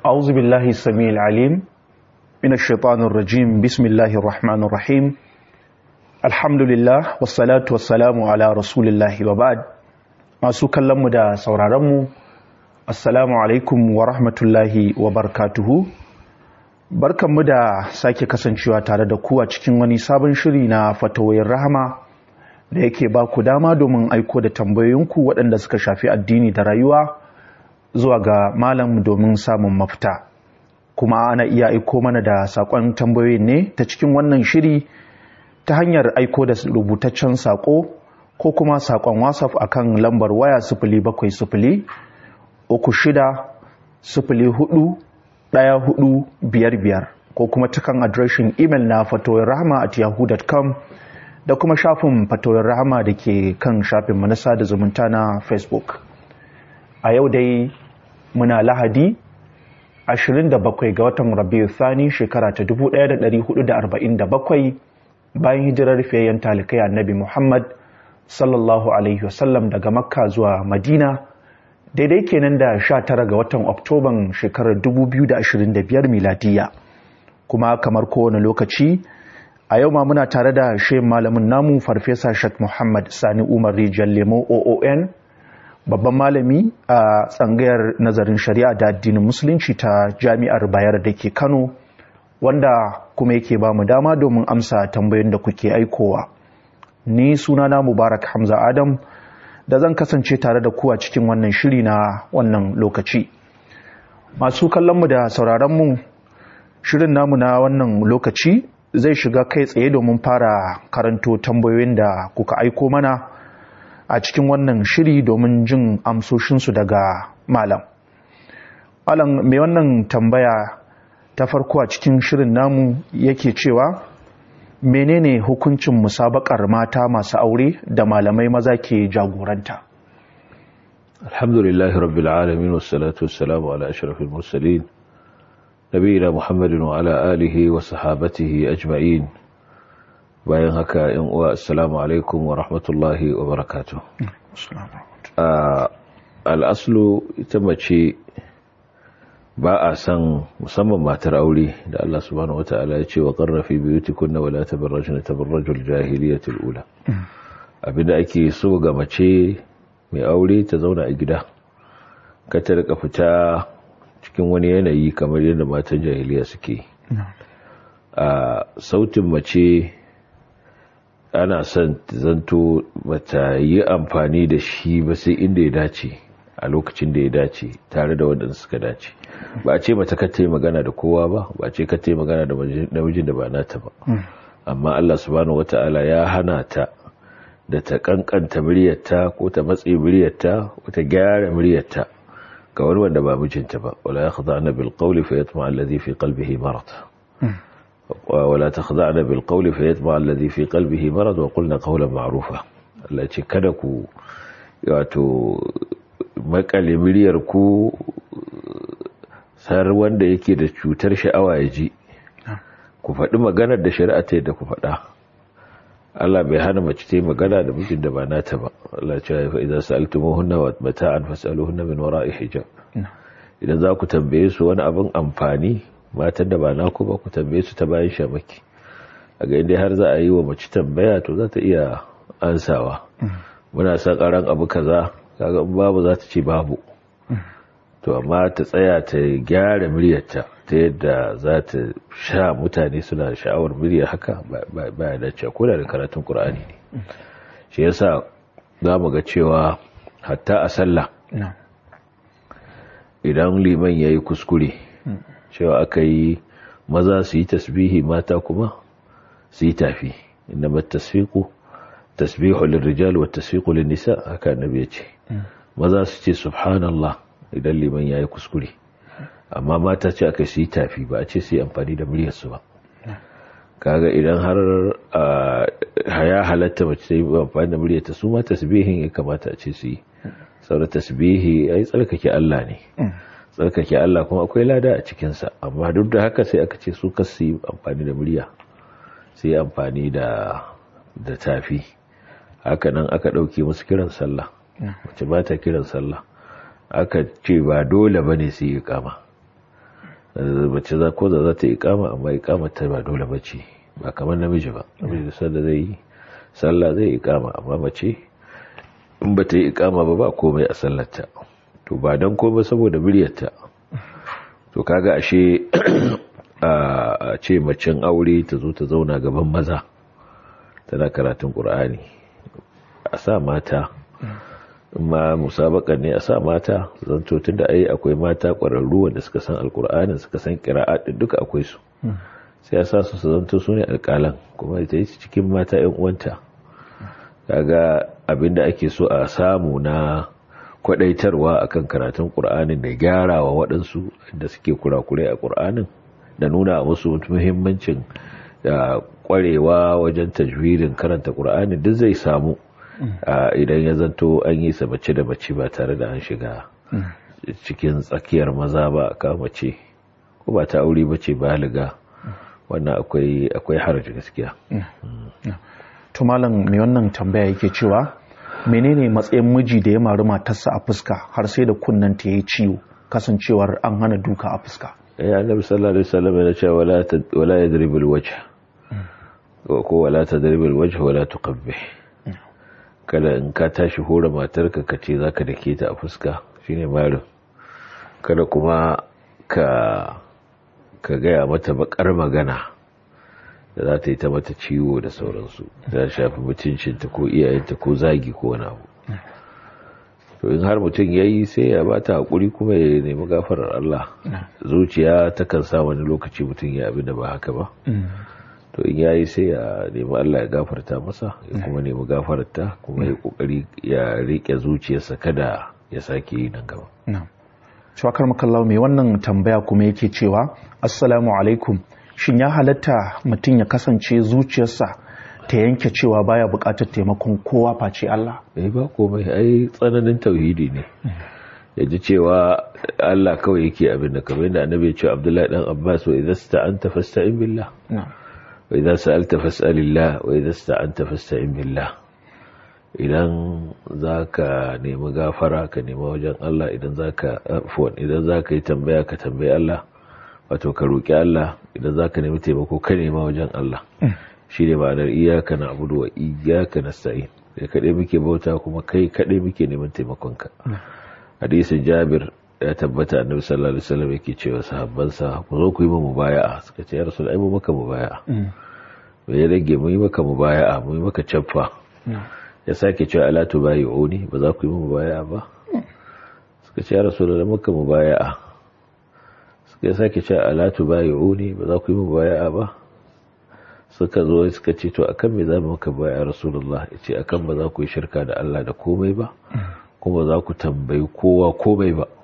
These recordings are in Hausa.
أعوذ بالله السميع العليم من الشيطان الرجيم بسم الله الرحمن الرحيم الحمد لله والصلاة والسلام على رسول الله وبعد masu kallonmu da sauraronmu assalamu alaikum wa rahmatullahi wa barakatuhu barkanmu da sake kasancewa tare da ku a cikin wani sabon shiri na fatawoyin rahama da yake ba ku dama domin aiko da tambayoyinku waɗanda suka shafi addini da rayuwa zuwa ga malam domin samun mafita kuma ana iya aiko mana da saƙon tambayoyin ne ta cikin wannan shiri ta hanyar aiko da rubutaccen saƙo ko kuma saƙon whatsapp akan lambar waya sifili bakwai sifili uku shida sifili hudu ɗaya hudu biyar biyar ko kuma cikin adireshin imel na fatoyin rahama at yahoo.com da kuma shafin fatoyin rahama da ke kan shafin manasa da zumunta na facebook a yau dai muna lahadi 27 ga watan rabiu thani shekara ta 1447 bayan hijirar fiyayyen talikai annabi muhammad sallallahu alaihi wasallam daga makka zuwa madina daidai kenan da 19 ga watan oktoban shekarar 2025 miladiya kuma kamar kowane lokaci a yau ma muna tare da shehin malamin namu farfesa shak muhammad sani umar rijiyar lemo oon babban malami a tsangayar nazarin shari'a da addinin musulunci ta jami'ar bayar da ke kano wanda kuma yake ba mu dama domin amsa tambayoyin da kuke aikowa ni sunana mubarak hamza adam da zan kasance tare da ku a cikin wannan shiri na wannan lokaci masu kallonmu da sauraronmu shirin namu na wannan lokaci zai shiga kai tsaye domin fara karanto tambayoyin da kuka aiko mana a cikin wannan shiri domin jin amsoshinsu daga malam malam mai wannan tambaya ta farko a cikin shirin namu yake cewa menene hukuncin musabakar mata masu aure da malamai maza ke jagoranta alhamdulillahi rabbil alamin wassalatu wassalamu ala ashrafil mursalin nabiyina muhammadin wa ala alihi wa sahabatihi ajma'in bayan haka yan uwa assalamu alaikum wa rahmatullahi wa barakatuh al'aslu ita mace ba a san musamman matar aure da Allah subhanahu wata'ala ya ce wa qarrafi biyutikunna wala tabarrajna tabarrajul jahiliyatul ula abinda ake so ga mace mai aure ta zauna a gida ka ta rika fita cikin wani yanayi kamar yadda matan jahiliya suke a sautin mace ana son zanto bata yi amfani da shi ba sai inda ya dace a lokacin da ya dace tare da waɗanda suka dace ba a ce mata ka yi magana da kowa ba ba a ce ka yi magana da namijin da ba nata ba amma Allah subhanahu wata'ala ya hana ta da ta kankanta muryarta ko ta matse muryarta ko ta gyara muryarta ga wani wanda ba mijinta ba wala yakhda'na bil qawli fa yatma alladhi fi qalbihi marad wala takhda'na bil qawli fa yatma alladhi fi qalbihi marad wa qulna qawlan ma'rufa Allah ce kada ku wato makale muryar ku sar wanda yake da cutar sha'awa ya ji ku faɗi maganar da shari'a ta yadda ku faɗa Allah bai hana mace ta yi magana da mijin da ba nata ba Allah ce ya fa'iza sa'altumuhunna wa mata'an fas'aluhunna min wara'i hijab idan za ku tambaye su wani abin amfani matan da ba naku ba ku tambaye su ta bayan shamaki a ga inda har za a yi wa mace tambaya to za ta iya ansawa muna son karan abu kaza kaga babu za ta ce babu to amma ta tsaya ta gyara muryarta ta yadda za ta sha mutane suna sha'awar murya haka ba ya dace ko da karatun qur'ani ne shi yasa za mu ga cewa hatta a sallah idan liman yayi kuskure cewa aka yi maza su yi tasbihi mata kuma su yi tafi inda tasfiqu tasbihu lirrijal wa tasfiqu lin-nisa haka annabi ya ce maza su ce subhanallah idan liman yayi kuskure amma mata ce aka yi tafi ba a ce su yi amfani da muryar su ba kaga idan har haya halatta mace ta yi amfani da muryar ta su ma tasbihin ya kamata a ce su yi saboda tasbihi ai tsarkake Allah ne tsarkake Allah kuma akwai lada a cikinsa amma duk da haka sai aka ce su kasu yi amfani da murya sai yi amfani da da tafi haka nan aka ɗauke musu kiran sallah wacce ba ta kiran sallah aka ce ba dole ba ne su yi kama mace za ko da za ta ikama amma ikama ta ba dole bace ba kamar namiji ba namiji da zai yi sallah zai ikama amma mace in ba ta yi ikama ba ba komai a sallarta to ba don komai saboda muryarta to kaga ashe a ce macen aure ta zo ta zauna gaban maza tana karatun ƙur'ani a sa mata ma musabaka ne a sa mata zanto tun da ai akwai mata ƙwararru wanda suka san alƙur'anin suka san ƙira'a duka akwai su sai a sa su su zanto su ne alƙalan kuma ita yi cikin mata 'yan uwanta kaga abinda ake so a samu na kwadaitarwa akan karatun ƙur'anin da gyarawa waɗansu da suke kurakurai a ƙur'anin da nuna musu muhimmancin da ƙwarewa wajen tajwirin karanta ƙur'ani duk zai samu idan ya zanto an yi sa mace da mace ba tare da an shiga cikin tsakiyar maza ba ka mace ko ba ta aure ba ce baliga wannan akwai akwai haraji gaskiya to malam mai wannan tambaya yake cewa menene matsayin miji da ya mari matarsa a fuska har sai da kunnen ta yi ciwo kasancewar an hana duka a fuska ya annabi sallallahu alaihi wasallam yana cewa wala wala yadribul wajh ko wala tadribul wajh wala tuqabbih kada in ka tashi hore matarka ka ce zaka dake ta a fuska shine marin kada kuma ka ka gaya mata bakar magana da za ta yi ta mata ciwo da sauransu ta shafi mutuncinta ko iyayenta ko zagi ko wani abu to in har mutum ya yi sai ya ba ta haƙuri kuma ya nemi gafarar Allah zuciya takan sa wani lokaci mutum ya abin da ba haka ba to in ya yi sai ya nemi Allah ya gafarta masa ya kuma nemi gafarta kuma ya kokari ya riƙe zuciyarsa kada ya sake yi nan gaba Shawakar makallawa mai wannan tambaya kuma yake cewa assalamu alaikum shin ya halatta mutum ya kasance zuciyarsa ta yanke cewa baya bukatar taimakon kowa face Allah? Eh ba komai ai tsananin tauhidi ne. Ya ji cewa Allah kawai yake abin da kamar yadda annabi ya ce Abdullahi dan Abbas wa idza sta'anta fasta'in billah. Wa idza sa'alta fas'alillah wa idza sta'anta fasta'in billah. Idan zaka nemi gafara ka nemi wajen Allah idan zaka afwan idan zaka yi tambaya ka tambayi Allah wato ka roki Allah idan zaka nemi taimako ka nema wajen Allah. shi ne ma'anar iyaka na abudu wa iyaka na sa'in da kaɗai muke bauta kuma kai kaɗai muke neman taimakonka hadisin jabir ya tabbata annabi sallallahu alaihi wasallam yake cewa sahabbansa ku zo ku yi mu mubaya'a suka ce ya rasul ai mu maka mubaya'a me ya rage mu yi maka mubaya'a mu yi maka caffa ya sake cewa ala tubayi'uni ba za ku yi mu mubaya'a ba suka ce ya rasul da maka mubaya'a suka sake cewa ala tubayi'uni ba za ku yi mu mubaya'a ba suka zo suka ce to akan me za mu maka baya rasulullah ya ce akan ba za ku yi shirka da Allah da komai ba kuma za ku tambayi kowa komai ba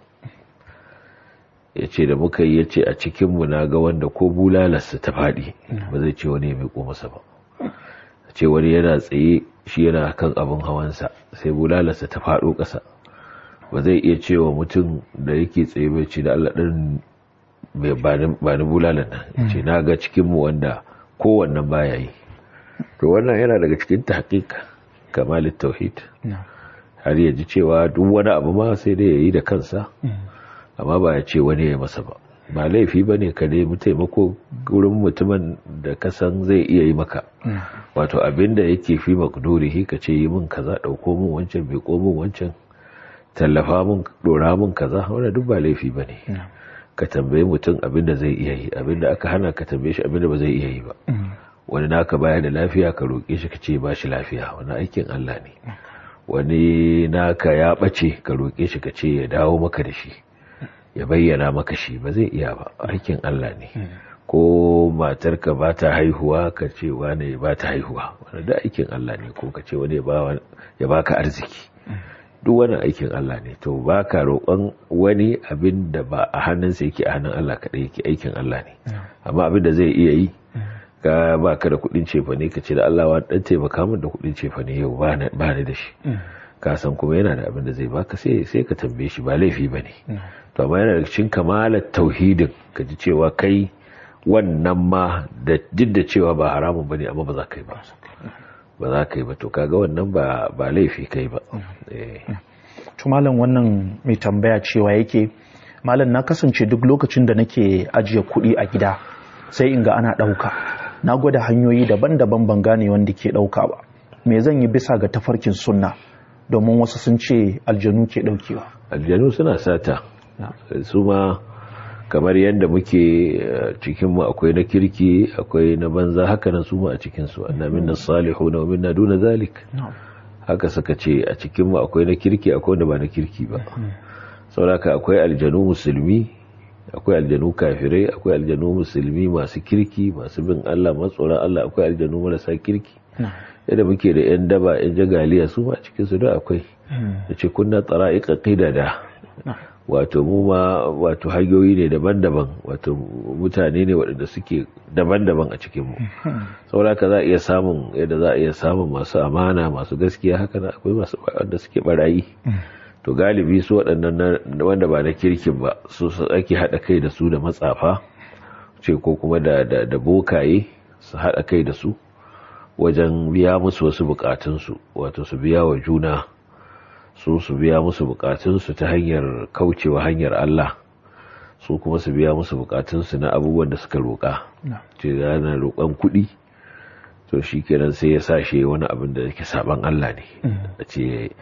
ya ce da muka yi ya ce a cikinmu na ga wanda ko bulalarsa ta faɗi ba zai ce wani ya miƙo masa ba ya ce wani yana tsaye shi yana kan abin hawansa sai bulalarsa ta faɗo ƙasa ba zai iya cewa mutum da yake tsaye bai ce da Allah ɗin ba ni bulalar nan ce na ga cikinmu wanda kowannan baya yi to wannan yana daga cikin tahqiq kamalin tauhid har ya ji cewa duk wani abu ma sai dai yayi da kansa amma ba ya ce wani ya masa ba ba laifi bane ka nemi taimako gurin mutumin da ka san zai iya yi maka wato abinda yake fi makdurihi ka ce yi min kaza dauko min wancan bai ko min wancan tallafa min dora min kaza wannan duk ba laifi bane ka tambaye mutum abin da zai iya yi abin da aka hana ka tambaye shi abin da ba zai iya yi ba wani naka baya da lafiya ka roƙe shi ka ce ba shi lafiya wani aikin Allah ne wani naka ya ɓace ka roƙe shi ka ce ya dawo maka da shi ya bayyana maka shi ba zai iya ba aikin Allah ne ko matarka ba ta haihuwa ka ce wane ba ta haihuwa wani da aikin Allah ne ko ka ce wani ya baka arziki duk wani aikin Allah ne to ba ka roƙon wani abin da ba a hannunsa yake a hannun Allah kaɗai yake aikin Allah ne amma abin da zai iya yi ka ba ka da kuɗin cefa ne ka ce da Allah wa ɗan taimaka min da kuɗin cefa ne yau ba ni da shi ka san kuma yana da abin da zai baka sai sai ka tambaye shi ba laifi ba ne to amma yana da cikin kamalar tauhidin ka ji cewa kai wannan ma da duk da cewa ba haramun ba ne amma ba za ka yi ba ba za ka yi ba to kaga wannan ba ba laifi kai ba tumalan wannan mai tambaya cewa yake malam na kasance duk lokacin da nake ajiye kuɗi a gida sai in ga ana ɗauka na gwada hanyoyi daban-daban ban gane wanda ke ɗauka ba me zan yi bisa ga tafarkin sunna domin wasu sun ce aljanu ke ɗaukewa aljanu suna sata su ma kamar yadda muke cikinmu akwai na kirki akwai na banza haka nan su ma a cikinsu anna minna salihu na minna duna zalik haka suka ce a cikinmu akwai na kirki akwai wanda ba na kirki ba sauraka akwai aljanu musulmi akwai aljanu kafirai akwai aljanu musulmi masu kirki masu bin Allah matsoron Allah akwai aljanu marasa kirki yadda muke da yan daba yan jagaliya su ma cikin su da akwai da ce kunna tsara'iqa qidada wato mu ma wato hanyoyi ne daban-daban wato mutane ne waɗanda suke daban-daban a cikin mu saboda za a iya samun yadda za a iya samun masu amana masu gaskiya haka akwai masu wanda suke barayi to galibi su waɗannan wanda ba na kirkin ba su ake haɗa kai da su da matsafa ce ko kuma da da bokaye su haɗa kai da su wajen biya musu wasu bukatunsu wato su biya wa juna su su biya musu bukatunsu ta hanyar kaucewa hanyar Allah su kuma su biya musu bukatunsu na abubuwan da suka roƙa ce yana roƙon kuɗi to shi kenan sai ya sa shi wani abin da yake saban Allah ne a ce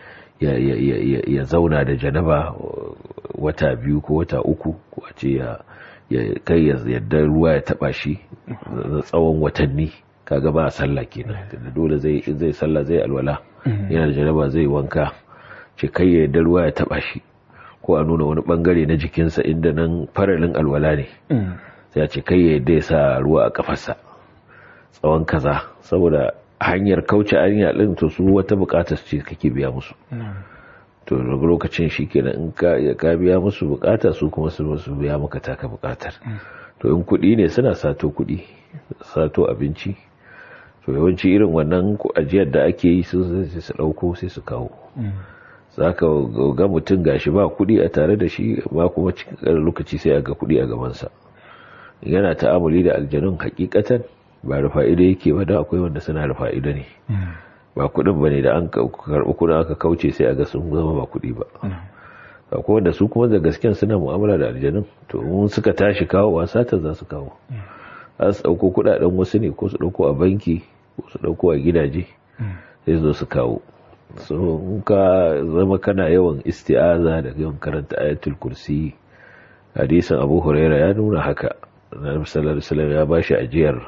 ya zauna da janaba wata biyu ko wata uku ko a ce ya kai yadda ruwa ya taba shi na tsawon watanni kaga ba sallah kenan dole zai zai sallah zai alwala yana da janaba zai wanka ce kai ya yadda ruwa ya taba shi ko a nuna wani bangare na jikinsa inda nan faralin alwala ne sai a ce kai ya yadda ya sa ruwa a kafarsa tsawon kaza saboda hanyar kauce hanya din to su wata bukatar ce kake biya musu to daga lokacin shi kenan in ka biya musu bukata su kuma su su biya maka taka bukatar to in kuɗi ne suna sato kuɗi sato abinci to yawanci irin wannan ajiyar da ake yi su sai su ɗauko sai su kawo za ka ga mutum gashi ba kuɗi a tare da shi ba kuma cikin lokaci sai a ga kuɗi a gabansa yana ta'amuli da aljanun hakikatan ba da fa'ida yake ba da akwai wanda suna da fa'ida ne ba kudin ba ne da an karɓi kudin aka kauce sai a ga sun zama ba kudi ba akwai wanda su kuma da gasken suna mu'amala da aljanun to mun suka tashi kawo wasa ta za su kawo za su ɗauko kudaden wasu ne ko su ɗauko a banki ko su ɗauko a gidaje sai su zo su kawo so in ka zama kana yawan isti'aza da yawan karanta ayatul kursi hadisin abu huraira ya nuna haka na sallallahu alaihi ya bashi ajiyar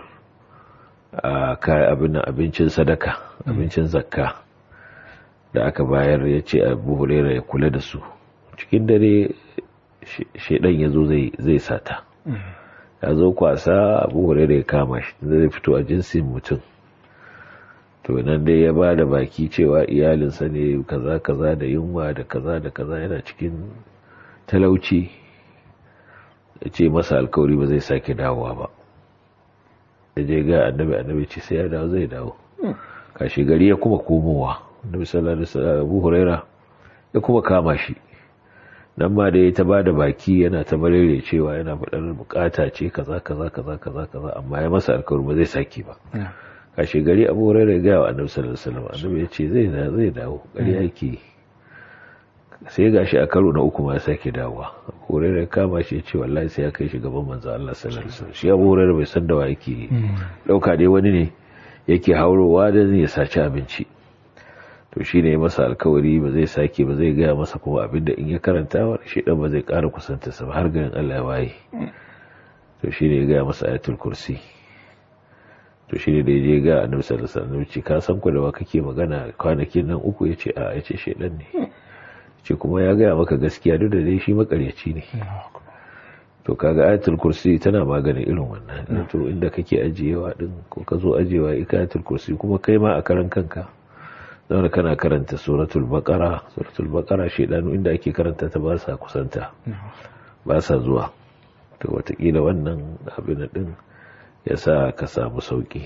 a kayan abin abincin sadaka abincin zakka da aka bayar ya ce abu hurera ya kula da su cikin dare shaidan ya zo zai sata ya zo kwasa abu hurera ya kama shi zai fito a jinsin mutum to nan dai ya ba da baki cewa iyalinsa ne kaza kaza da yunwa da kaza da kaza yana cikin talauci ya ce masa alkawari ba zai sake dawowa ba ya je ga annabi annabi ce sai ya dawo zai dawo kashi gari ya kuma komowa annabi sallallahu alaihi wasallam Abu Huraira ya kuma kama shi nan ma da ya ta bada baki yana ta barere cewa yana faɗar bukata ce kaza kaza kaza kaza kaza amma ya masa alkawari ba zai saki ba kashi gari Abu Huraira ya ga wa annabi sallallahu alaihi wasallam annabi ya ce zai zai dawo gari yake sai ga shi a karo na uku ma ya sake dawowa hurairar kama shi ya ce wallahi sai ya kai shi gaban manzo Allah sallallahu alaihi wasallam shi abu hurairar bai san da wa yake dauka dai wani ne yake haurowa da zai saci abinci to shi ne masa alkawari ba zai sake ba zai gaya masa kuma abinda in ya karanta wa shi dan ba zai ƙara kusanta sa har garin Allah ya waye to shi ne ya gaya masa ayatul kursi to shi ne da ya je ga annabi sallallahu alaihi wasallam ce ka san ku da wa kake magana kwanakin nan uku yace a yace shedan ne ce kuma ya gaya maka gaskiya duk da dai shi makaryaci ne to kaga ayatul kursi tana maganin irin wannan to inda kake ajiyewa din ko ka zo ajiyewa ika ayatul kursi kuma kai ma a karan kanka zama kana karanta suratul baqara suratul baqara shedanu inda ake karanta ta ba sa kusanta ba sa zuwa to watakila wannan abin din ya sa ka samu sauki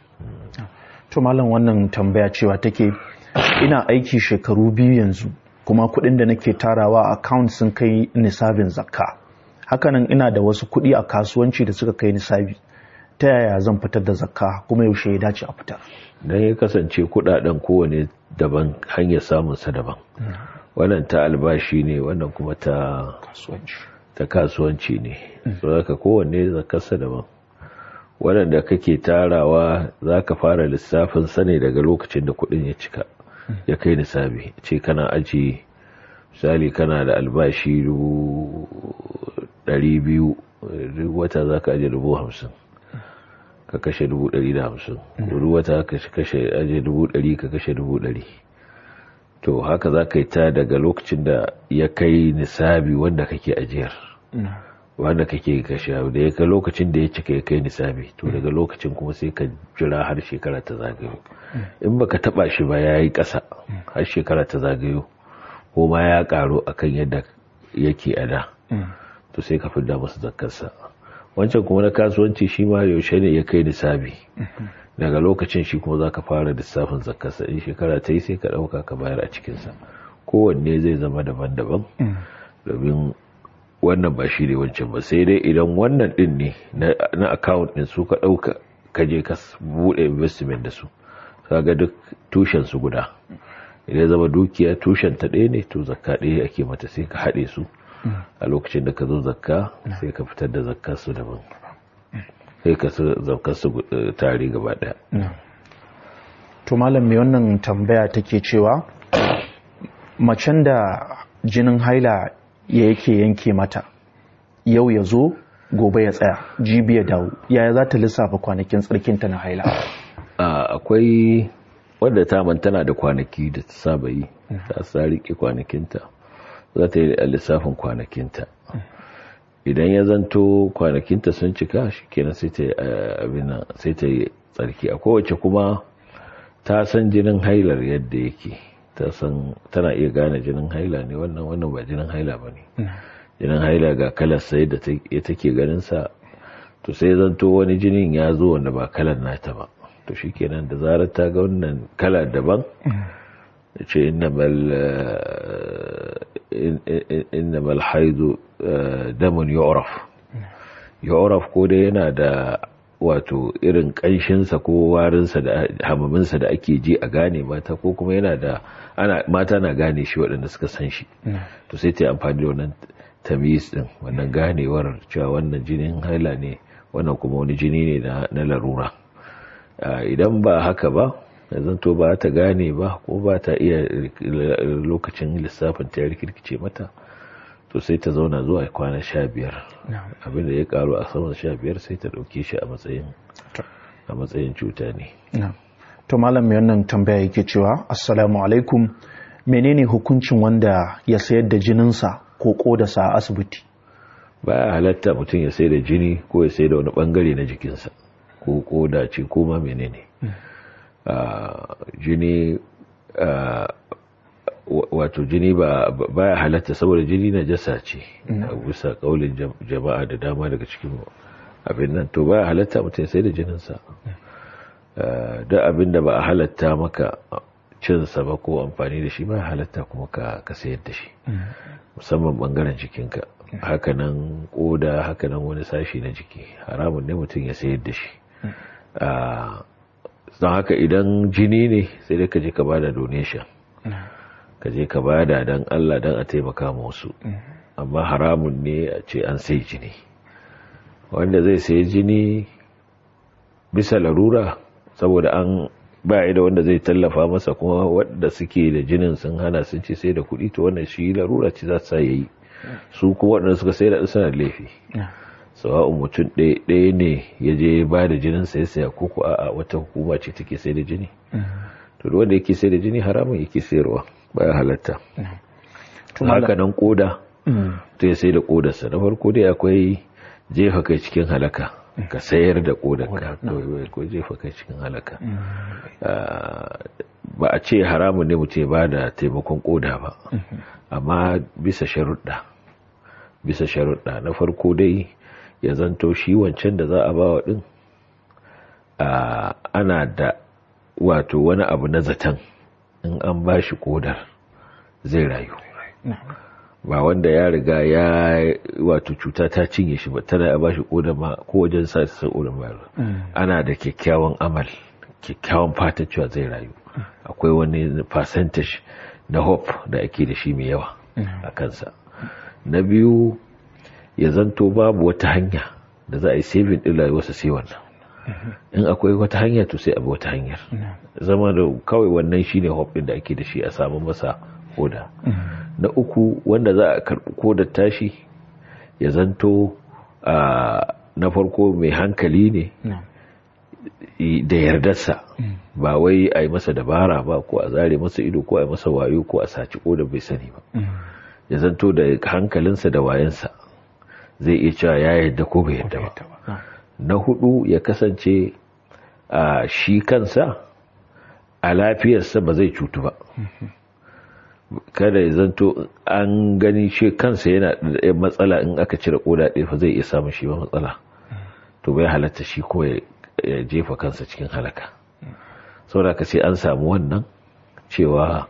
to malam wannan tambaya cewa take ina aiki shekaru biyu yanzu kuma kuɗin da nake tarawa a account sun kai nisabin zakka hakanan ina da wasu kuɗi a kasuwanci da suka kai nisabi ta yaya zan fitar da zakka kuma yaushe ya dace a fitar dan ya kasance kuɗaɗen kowane daban hanyar samun sa daban wannan ta albashi ne wannan kuma ta kasuwanci ta kasuwanci ne saboda kowanne zakarsa daban waɗanda kake tarawa za ka fara lissafin sane daga lokacin da kuɗin ya cika ya kai nisabi ce kana aji misali kana da albashi biyu duk wata za ka aje dubu hamsin ka kashe dubu ɗari da hamsin duk wata ka kashe aje dubu ɗari ka kashe dubu ɗari to haka za ka yi ta daga lokacin da ya kai nisabi wanda kake ajiyar wanda kake kashe da ya kai lokacin da ya cika ya kai nisabi to daga lokacin kuma sai ka jira har shekara ta zagayo in baka taba shi ba ya yi ƙasa har shekara ta zagayo ko ma ya ƙaru akan yadda yake a da to sai ka fidda masa zakkarsa wancan kuma na kasuwanci shi ma yaushe ne ya kai nisabi daga lokacin shi kuma za ka fara lissafin zakkarsa in shekara ta yi sai ka ɗauka ka bayar a cikinsa kowanne zai zama daban-daban domin wannan ba shi ne wancan ba sai dai idan wannan din ne na account din su ka ɗauka ka je ka buɗe investment da su kaga duk tushen su guda idan zama dukiya tushen ta ɗaya ne to zakka ɗaya ake mata sai ka haɗe su a lokacin da ka zo zakka sai ka fitar da zakka su daban sai ka zakka su tare gaba ɗaya to malam mai wannan tambaya take cewa macen da jinin haila ya yake yanke mata yau ya zo gobe ya tsaya jibi ya dawo yaya za ta lissafa kwanakin tsarkinta na haila akwai wadda ta tana da kwanaki da ta saba yi ta sa rike kwanakinta za ta yi lissafin kwanakinta idan ya zanto kwanakinta sun cika shi kenan sai ta yi sai ta yi tsarki a kowace kuma ta san jinin hailar yadda yake ta san tana iya gane jinin haila ne wannan wannan ba jinin haila ba ne jinin haila ga kalar sai da take ganin sa to sai zanto wani jinin ya zo wanda ba kalar nata ba to shikenan da zarar ta ga wannan kala daban da ce innamal haidu damun yu'raf yu'raf ko dai yana da wato irin ƙanshinsa ko warinsa da hamaminsa da ake ji a gane mata ko kuma yana da ana mata na gane shi waɗanda suka san shi to sai ta yi amfani da wannan tamis din wannan ganewar cewa wannan jinin haila ne wannan kuma wani jini ne na larura idan ba haka ba yanzu to ba ta gane ba ko ba ta iya lokacin lissafin ta rikirkice mata to sai ta zauna zuwa kwana sha biyar abinda ya karu a saman sha biyar sai ta dauke shi a matsayin a matsayin cuta ne to malam mai wannan tambaya yake cewa assalamu alaikum menene hukuncin wanda ya sayar da jininsa ko kodarsa a asibiti baya halatta mutum ya sai da jini ko ya sai da wani bangare na jikinsa ko koda ce ko ma menene jini wato jini ba baya halatta saboda jini na jasa ce a bisa kaulin jama'a da dama daga cikin abin nan to baya halatta mutum sai da jininsa da abin da ba a halatta maka cinsa ba ko amfani da shi ba halatta kuma ka sayar da shi musamman bangaren jikinka hakanan koda hakanan wani sashi na jiki haramun ne mutum ya sayar da shi don haka idan jini ne sai dai ka je ka bada donation ka je ka bada don Allah don a taimaka wasu amma haramun ne a ce an sai jini wanda zai sai jini bisa larura saboda an ba da wanda zai tallafa masa kuma wadda suke da jinin sun hana sun ce sai da kuɗi to wannan shi larura ce za su yayi su kuma waɗanda suka sai da suna laifi sawa'un mutum ɗaya ne ya je ba da jinin sai saya ko ko a wata hukuma ce take sai da jini to wanda yake sai da jini haramun yake sayarwa baya halatta haka nan koda to ya sai da kodarsa na farko dai akwai jefa kai cikin halaka ka sayar da kodarka ko jefa kai cikin halaka ba a ce haramun ne mutum ba da taimakon koda ba amma bisa sharuɗa bisa sharuɗa na farko dai ya zanto shi wancan da za a ba wa ɗin ana da wato wani abu na zaton in an ba shi kodar zai rayu ba wanda ya riga ya wato cuta ta cinye shi ba tana ba shi kodar ma ko wajen sa ta kodar ba ana da kyakkyawan amal kyakkyawan fatan cewa zai rayu akwai wani percentage na hope da ake da shi mai yawa a kansa na biyu ya zanto babu wata hanya da za a yi saving din rayuwarsa sai wannan in akwai wata hanya to sai abu wata hanyar zama da kawai wannan shine hope din da ake da shi a samu masa koda na uku wanda za a karbi kodar tashi ya zanto na farko mai hankali ne da yardarsa ba wai a yi masa dabara ba ko a zare masa ido ko a yi masa wayo ko a saci kodar bai sani ba ya zanto da hankalinsa da wayansa zai iya cewa ya yarda ko bai yarda ba na hudu ya kasance a shi kansa a lafiyarsa ba zai cutu ba kada ya zanto an gani shi kansa yana da matsala in aka cire koda ɗaya fa zai iya samun shi ba matsala to bai halatta shi ko ya jefa kansa cikin halaka saboda ka sai an samu wannan cewa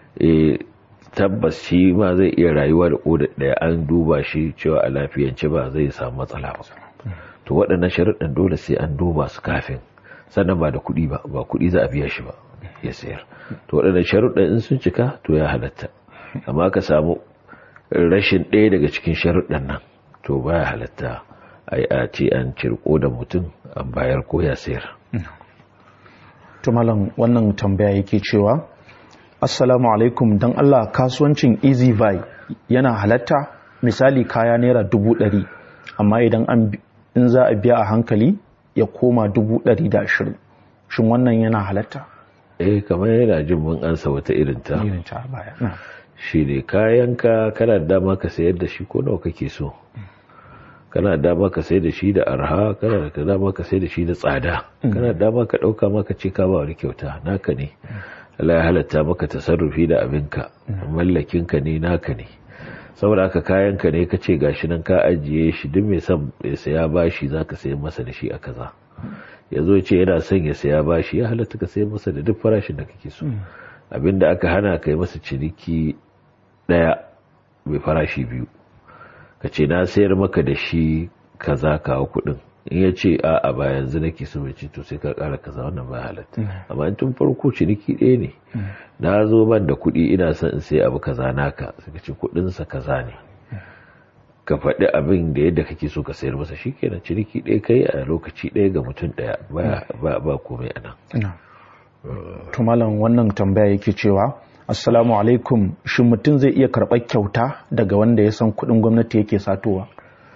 tabbas shi ma zai iya rayuwa da koda ɗaya an duba shi cewa a lafiyance ba zai samu matsala ba to waɗannan sharuɗan dole sai an duba su kafin sannan ba da kuɗi ba ba kuɗi za a biya shi ba ya sayar to waɗannan sharuɗan in sun cika to ya halatta amma ka samu rashin ɗaya daga cikin sharuɗan nan to ba ya halatta a yi a ce an cirko da mutum an bayar ko ya sayar to malam wannan tambaya yake cewa assalamu alaikum don allah kasuwancin easy buy yana halatta misali kaya naira dubu ɗari amma idan an in za a biya a hankali ya koma dubu ɗari da ashirin shin wannan yana halatta eh kamar yana jin mun ansa wata irin ta irin ta baya shi ne kayanka kana da dama ka sayar da shi ko nawa kake so kana da dama ka sayar da shi da arha kana da dama ka sayar da shi da tsada kana da dama ka ɗauka maka ce ka ba wani kyauta naka ne Allah ya halatta maka tasarrufi da abinka mallakinka ne naka ne saboda haka kayanka ne ka ce gashi nan ka ajiye shi duk mai son ya saya bashi za ka sayi masa da shi a kaza ya zo ce yana son ya saya bashi ya halatta ka sayi masa da duk farashin da kake so abinda aka hana ka yi masa ciniki daya mai farashi biyu ka ce na sayar maka da shi kaza kawo kuɗin in ya ce a a ba yanzu nake so mai to sai ka kara kaza wannan ba halatta amma in tun farko ciniki ɗaya ne na zo ban da kuɗi ina son in sai abu kaza naka suka ce kuɗinsa kaza ne ka faɗi abin da yadda kake so ka sayar masa shikenan ciniki ɗaya kai a lokaci ɗaya ga mutum ɗaya ba ba komai a nan to malam wannan tambaya yake cewa assalamu alaikum shin mutum zai iya karɓar kyauta daga wanda ya san kuɗin gwamnati yake satowa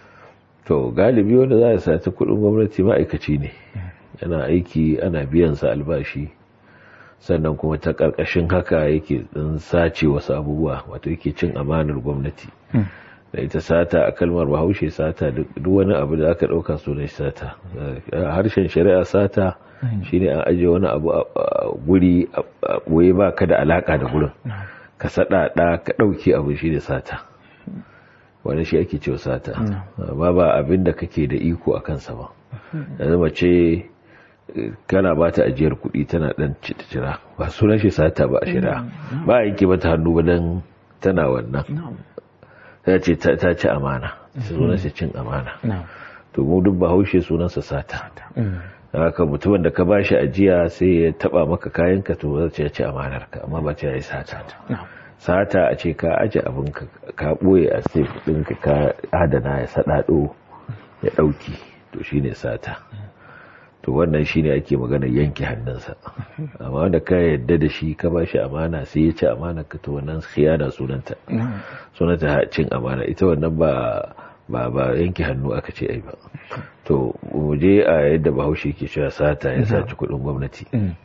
to galibi wanda za a sati kuɗin gwamnati ma'aikaci ne yana aiki ana biyan sa albashi sannan kuma ta ƙarƙashin haka yake ɗan sace wasu abubuwa wato yake cin amanar gwamnati da ita sata a kalmar bahaushe sata duk wani abu da aka ɗauka sunan sata harshen shari'a sata shine an ajiye wani abu a guri a ɓoye ba ka da alaƙa da gurin ka saɗaɗa ka ɗauki abu shi da sata wani shi ake cewa sata amma ba abin da kake da iko a kansa ba yanzu mace kana ba ta ajiyar kuɗi tana ɗan cira ba sunan shi sata ba a shari'a ba a yanke mata hannu ba don tana wannan ta ce ta ci amana sunan shi cin amana to mu duk bahaushe sunansa sata haka mutumin da ka ba shi ajiya sai ya taba maka kayanka to zai ce ci amanar ka amma ba ce ya yi sata sata a ce ka aje abin ka ɓoye a safe ɗinka ka adana ya saɗaɗo ya ɗauki to shine sata to wannan shine ake magana yanke hannunsa amma wanda ka yadda da shi ka ba shi amana sai ya ci amana ka to wannan khiyana sunanta sunanta cin amana ita wannan ba ba ba yanke hannu aka ce ai ba to mu je a yadda bahaushe ke cewa sata ya saci kuɗin gwamnati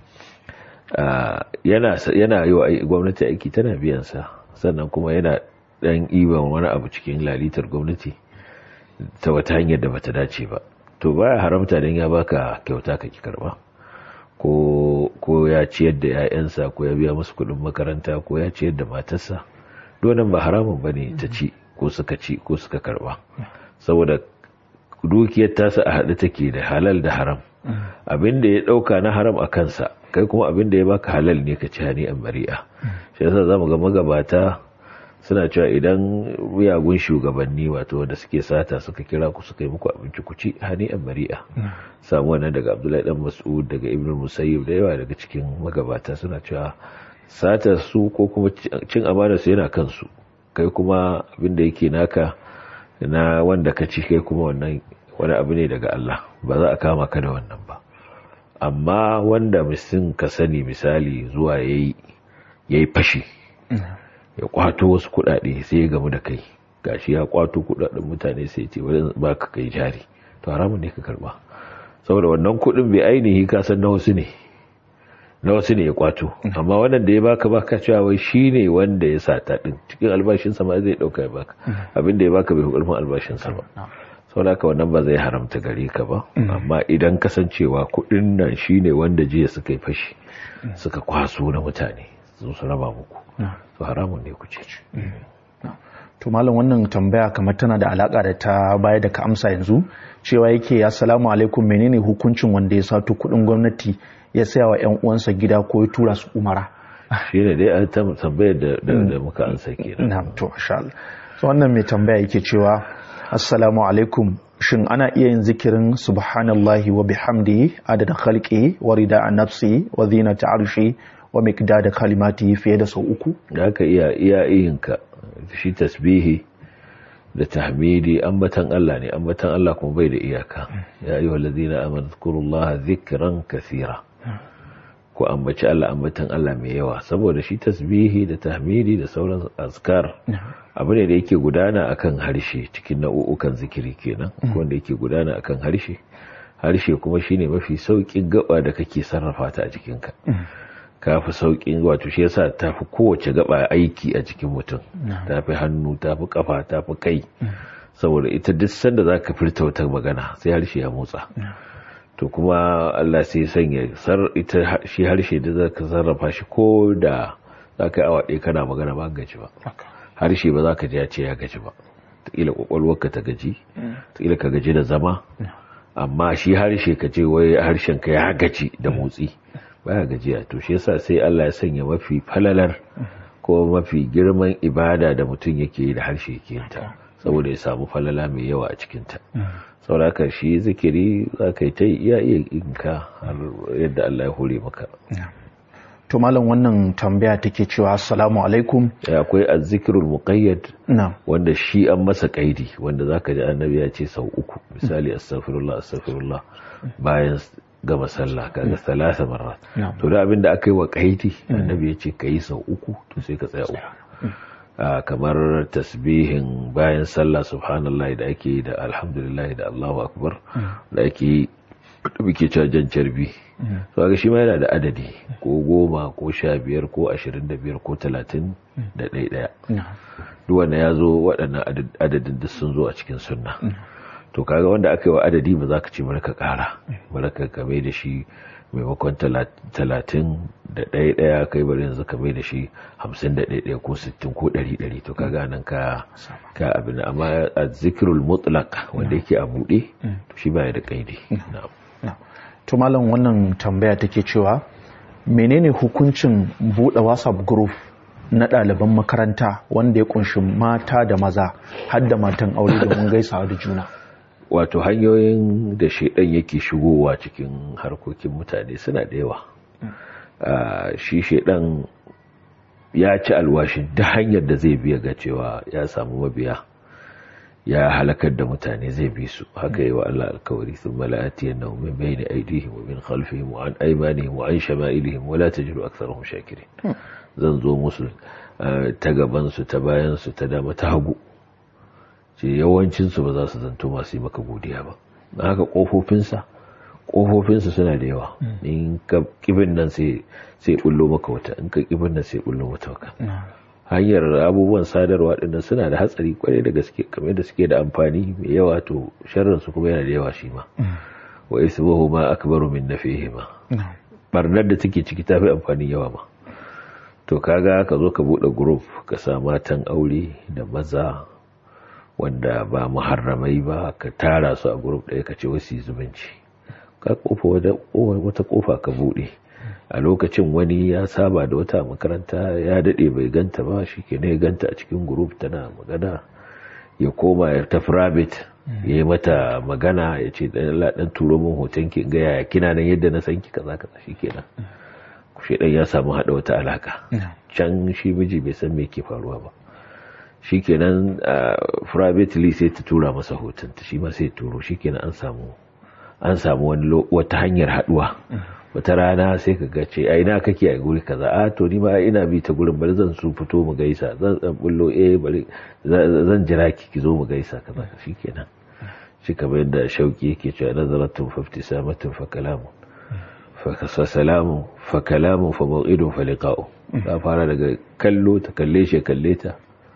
yana yana yi wa gwamnati aiki tana biyan sa sannan kuma yana dan iban wani abu cikin lalitar gwamnati ta wata hanyar da bata dace ba to baya haramta dan ya baka kyauta ka ki karba ko ko ya ciyar da 'ya'yansa ko ya biya musu kuɗin makaranta ko ya ciyar da matarsa donan ba haramun bane ta ci ko suka ci ko suka karba saboda dukiyar tasa a haɗe take da halal da haram abin da ya ɗauka na haram a kansa kai kuma abin da ya baka halal ne ka ci hani an bari'a shi yasa zamu ga magabata suna cewa idan miyagun shugabanni wato wanda suke sata suka kira ku suka yi muku abinci ku ci hani an bari'a samu wannan daga abdullahi dan mas'ud daga ibn musayyib da yawa daga cikin magabata suna cewa sata su ko kuma cin amana su yana kansu kai kuma abin da yake naka na wanda ka ci kai kuma wannan wani abu ne daga Allah ba za a kama ka da wannan ba amma wanda mutum ka sani misali zuwa yayi yayi fashi ya kwato wasu kuɗaɗe sai ya gamu da kai gashi ya kwato kuɗaɗen mutane sai ce wani ba ka kai jari to haramun ne ka karba saboda wannan kuɗin bai ainihi ka san na wasu ne na wasu ne ya kwato amma wannan da ya baka baka cewa wai shine wanda ya sata din cikin albashin sa ma zai dauka ya baka abin da ya baka bai karfin albashin sa ba saboda haka wannan ba zai haramta gare ka ba amma idan kasancewa kuɗin nan shine wanda jiya suka yi fashi suka kwaso na mutane su su raba muku to haramun ne ku ce to malam wannan tambaya kamar tana da alaka da ta baya da ka amsa yanzu cewa yake assalamu alaikum menene hukuncin wanda ya sato kuɗin gwamnati ya saya wa 'yan uwansa gida ko ya tura su umara shi ne dai an tambayar da muka ansa kenan na to masha Allah so wannan mai tambaya yake cewa assalamu alaikum shin ana iya yin zikirin subhanallahi wa bihamdihi adada khalqihi wa rida nafsi wa zinata arshi wa miqdada kalimati fiye da sau uku da aka iya iya iyinka shi tasbihi da tahmidi ambatan Allah ne ambatan Allah kuma bai da iyaka ya ayyuhal ladina amanu zkurullaha dhikran kathira ko ambaci Allah ambatan Allah mai yawa saboda shi tasbihi da tahmidi da sauran azkar abu ne da yake gudana akan harshe cikin nau'ukan zikiri kenan wanda yake gudana akan harshe harshe kuma shine mafi saukin gaba da kake sarrafa ta a jikinka kafi saukin wato shi yasa tafi kowace gaba aiki a jikin mutum tafi hannu tafi kafa tafi kai saboda ita duk sanda zaka furta wata magana sai harshe ya motsa to kuma Allah sai sanya sar ita shi harshe da zaka sarrafa shi ko da zaka yi awa ɗaya kana magana ba gaji ba harshe ba zaka ji ya ce ya gaji ba kila kwakwalwarka ta gaji kila ka gaji da zama amma shi harshe ka ce wai harshen ka ya gaji da motsi baya gajiya to shi yasa sai Allah ya sanya mafi falalar ko mafi girman ibada da mutum yake yi da harshe yake yin ta saboda ya samu falala mai yawa a cikin ta saboda shi zikiri za ka yi ta iya iya inka har yadda Allah ya hore maka to malam wannan tambaya take cewa assalamu alaikum akwai azzikirul muqayyad na wanda shi an masa kaidi wanda zaka ji annabi ya ce sau uku misali astaghfirullah astaghfirullah bayan gama sallah kaga salasa marrat to da abinda aka yi wa kaidi annabi ya ce kai sau uku to sai ka tsaya uku kamar tasbihin bayan sallah subhanallah da ake yi da alhamdulillah da Allahu akbar da ake yi da muke cewa jan carbi to ga shi ma yana da adadi ko goma ko sha biyar ko ashirin da biyar ko talatin da ɗaya ɗaya duk wanda ya zo waɗannan adadin duk sun zo a cikin sunna to kaga wanda aka yi wa adadi ba za ka ce ka ƙara bari ka kame da shi maimakon talatin da ɗaya ɗaya kai bari yanzu kame da shi hamsin da ɗaya ko sittin ko ɗari ɗari to kaga nan ka ka abin amma a zikirul mutlaq wanda yake a buɗe to shi baya da ƙaidi na'am to malam wannan tambaya take cewa menene hukuncin buɗe whatsapp group na ɗaliban makaranta wanda ya kunshi mata da maza har da matan aure domin gaisawa da juna wato hanyoyin da shaidan yake shigowa cikin harkokin mutane suna da yawa shi shaidan ya ci alwashin da hanyar da zai biya ga cewa ya samu mabiya ya halakar da mutane zai bi su haka yi wa Allah alkawari sun mala'ati yana min bayni aidihim wa min khalfihim wa an aymanihim wa an shama'ilihim wa la tajidu aktharahum shakirin zan zo musu ta gaban su ta bayan su ta dama ta hagu ce yawancin su ba za su zanto masu yi maka godiya ba na haka kofofinsa kofofinsa suna da yawa in ka kibin nan sai sai bullo maka wata in ka kibin nan sai bullo mata waka hanyar abubuwan sadarwa ɗin suna da hatsari kwarai da gaske kamar da suke da amfani mai yawa to sharrin su kuma yana da yawa shi ma wa ismuhu ma akbaru min nafihima barnar da take ciki tafi amfani yawa ma to kaga ka zo ka bude group ka sa matan aure da maza wanda ba muharramai ba ka tara su a group ɗaya ka ce wasu zumunci ka kofa wata kofa ka bude a lokacin wani ya saba da wata makaranta ya daɗe bai ganta ba shi ke ne ganta a cikin group tana magana ya koma ya tafi rabbit ya yi mata magana ya ce ɗan turo min hoton ki ga yaya kina nan yadda na san ki kaza kaza shi kenan shi ɗan ya samu haɗa wata alaka can shi miji bai san me ke faruwa ba shikenan privately sai ta tura masa hoton ta shi ma sai turo shikenan an samu an samu wani wata hanyar haduwa wata rana sai ka ga ce a ina kake a guri kaza a to ni ma ina bi ta gurin bari zan su fito mu gaisa zan dan bullo eh bari zan jira ki ki zo mu gaisa kaza shikenan shi kamar yadda shauki yake cewa nazaratun fa ibtisamatun fa kalamun fa salamun fa kalamun fa maw'idun fa liqa'u ta fara daga kallo ta kalle shi kalle ta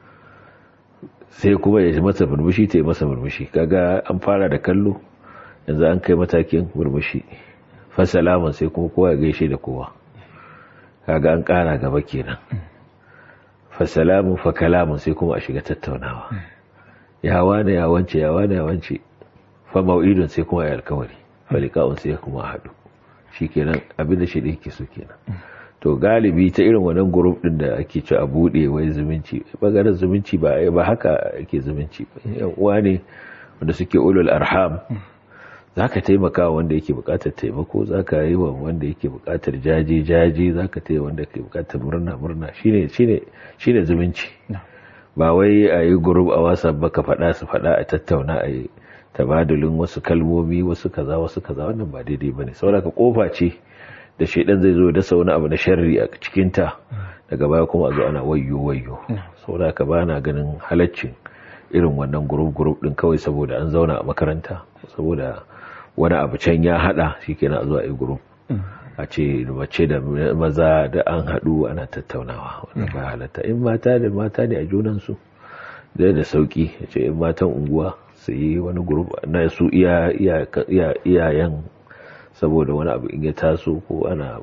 sai kuma ya masa murmushi ta yi masa murmushi kaga an fara da kallo yanzu an kai matakin murmushi fa salamun sai kuma kowa ya gaishe da kowa kaga an kara gaba kenan fa salamun fa kalamun sai kuma a shiga tattaunawa ya wane ya wance ya wane ya wance fa mau'idun sai kuma ya alkawari fa liqa'un sai kuma haɗu shikenan abin da shi da yake so kenan to galibi ta irin wannan group din da ake ci a bude wai zumunci bangaren zumunci ba ba haka ake zumunci yan uwa ne wanda suke ulul arham zaka taimaka wanda yake bukatar taimako zaka yi wa wanda yake bukatar jaje jaje zaka taya wanda yake bukatar murna murna shine shine shine zumunci ba wai a yi group a whatsapp ba ka faɗa su faɗa a tattauna a yi tabadulin wasu kalmomi wasu kaza wasu kaza wannan ba daidai bane saboda ka kofa ce da shaidan zai zo da wani abu na sharri a cikin ta daga baya kuma a zo ana wayyo wayyo saboda ka bana ganin halaccin irin wannan group group din kawai saboda an zauna a makaranta saboda wani abu can ya hada shikenan a zo a yi group a ce mace da maza da an haɗu ana tattaunawa wannan ba halatta in mata da mata ne a junansu da da sauki ya ce in matan unguwa su yi wani grup na su iyayen saboda wani abu in ya taso ko ana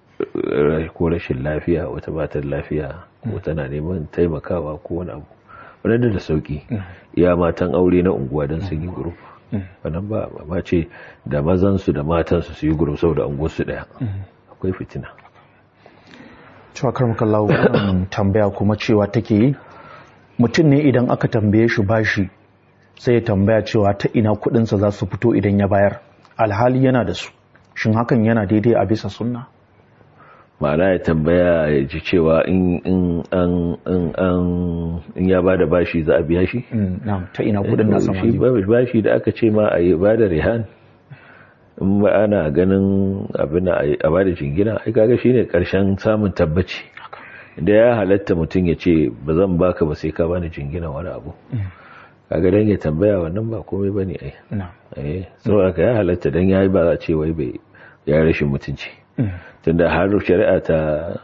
ko rashin lafiya wata batar lafiya ko tana neman taimakawa ko wani abu wannan da sauki iya matan aure na unguwa don sun yi grup wannan ba ba ce da mazansu da matansu su yi grup saboda unguwarsu daya akwai fitina cewa karmakallahu wannan tambaya kuma cewa take yi mutum ne idan aka tambaye shi bashi sai ya tambaya cewa ta ina kudinsa za su fito idan ya bayar alhali yana da su shin hakan yana daidai a bisa sunna ma'ana ya tambaya ya ji cewa in ya ba da bashi za a biya shi? ta ina kudin na sama shi bashi da aka ce ma a yi ba da rihan in ba ana ganin abin a ba da jingina ai kaga shine karshen samun tabbaci da ya halatta mutum ya ce ba zan baka ba sai ka bani jingina wani abu kaga dan ya tambaya wannan ba komai bane ai eh saboda ya halatta dan yayi ba a ce wai bai ya rashin mutunci tunda har shari'a ta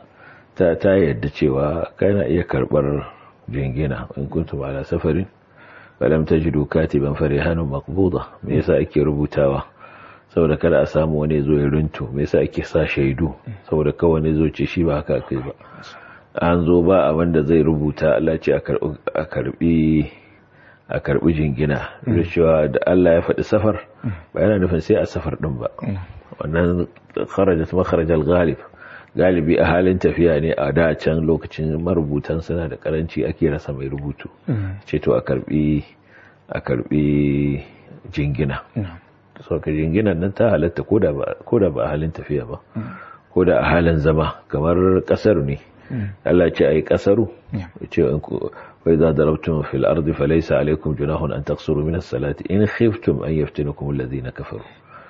ta ta yadda cewa kana iya karbar jingina in kuntum ala safarin falam tajidu katiban farihanun maqbuda me yasa ake rubutawa saboda kada a samu wani zo ya runtu me yasa ake sa shaidu saboda kawai ne zo ce shi ba haka kai ba an zo ba abin da zai rubuta Allah ce a karbi a karbi jingina da cewa da Allah ya faɗi safar ba yana nufin sai a safar ɗin ba wannan kharajat makharajal ghalib galibi a halin tafiya ne a da can lokacin marubutan suna da karanci ake rasa mai rubutu ce to a karbi a karbi jingina so ka jinginan nan ta halatta ko da ba a halin tafiya ba ko da a halin zama kamar kasar ne Allah ce a yi kasaru ce wai za da rabtun fil ardi falaisa alaikum junahun an taksuru minas salati in khiftum an yaftinakum alladhina kafaru